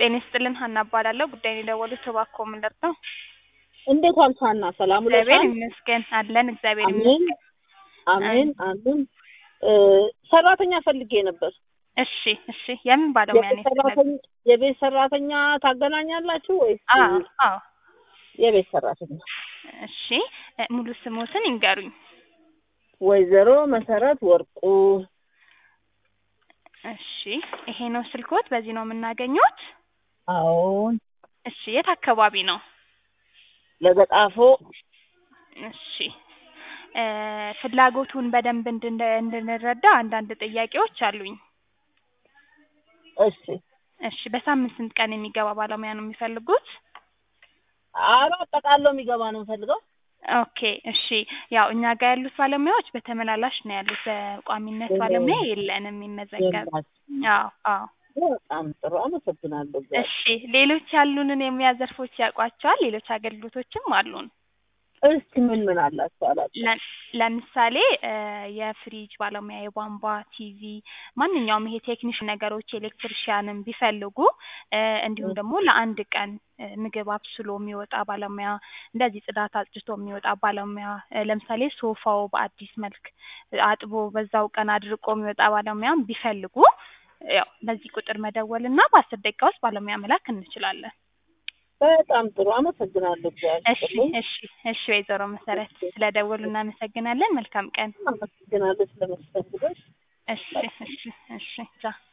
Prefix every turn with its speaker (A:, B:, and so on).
A: ጤና ይስጥልን ሀና እባላለሁ። ጉዳይን የደወሉት እባክዎ ምን ልርዳው?
B: እንዴት ዋልሽ ሀና? ሰላም
A: እግዚአብሔር
B: ውለሻል?
A: ይመስገን አለን። እግዚአብሔር
B: አሜን
A: ይመስገን።
B: አሜን አሜን። እ ሰራተኛ ፈልጌ ነበር።
A: እሺ እሺ። የምን ባለሙያ ነው
B: የቤት
A: የፈለጉት?
B: ሰራተኛ የቤት ሰራተኛ ታገናኛላችሁ ወይስ?
A: አዎ አዎ።
B: የቤት ሰራተኛ
A: እሺ እ ሙሉ ስሞትን ይንገሩኝ።
B: ወይዘሮ መሰረት ወርቁ
A: እሺ ይሄ ነው ስልክዎት? በዚህ ነው የምናገኘዎት?
B: አዎን
A: እሺ የት አካባቢ ነው?
B: ለገጣፎ
A: እሺ እ ፍላጎቱን በደንብ እንድን እንድንረዳ አንዳንድ ጥያቄዎች አሉኝ።
B: እሺ
A: እሺ በሳምንት ስንት ቀን የሚገባ ባለሙያ ነው የሚፈልጉት?
B: ኧረ አጠቃለው የሚገባ ነው የምፈልገው።
A: ኦኬ እሺ ያው እኛ ጋር ያሉት ባለሙያዎች በተመላላሽ ነው ያሉት። በቋሚነት ባለሙያ የለንም የሚመዘገብ።
B: የላችሁም።
A: አዎ አዎ።
B: በጣም ጥሩ አመሰግናለሁ። እግዚአብሔር
A: እሺ ሌሎች ያሉንን የሙያ ዘርፎች ያውቋቸዋል? ሌሎች አገልግሎቶችም አሉን።
B: እስኪ ምን ምን አላችሁ አላችሁ?
A: ለ- ለምሳሌ እ የፍሪጅ ባለሙያ፣ የቧንቧ፣ ቲቪ ማንኛውም ይሄ ቴክኒሽን ነገሮች ኤሌክትሪሽያንም ቢፈልጉ እ እንዲሁም ደግሞ ለአንድ ቀን እ ምግብ አብስሎ የሚወጣ ባለሙያ፣ እንደዚህ ጽዳት አጽድቶ የሚወጣ ባለሙያ እ ለምሳሌ ሶፋው በአዲስ መልክ አጥቦ በዛው ቀን አድርቆ የሚወጣ ባለሙያም ቢፈልጉ ያው በዚህ ቁጥር መደወል እና በአስር ደቂቃ ውስጥ ባለሙያ መላክ እንችላለን።
B: በጣም ጥሩ አመሰግናለሁ። እግዚአብሔር
A: እሺ
B: ይስጥልኝ።
A: እሺ እሺ ወይዘሮ መሰረት ስለደወሉ እናመሰግናለን። መልካም ቀን።
B: አመሰግናለሁ ስለመስተንግዶሽ።
A: እሺ እሺ እሺ ቻው።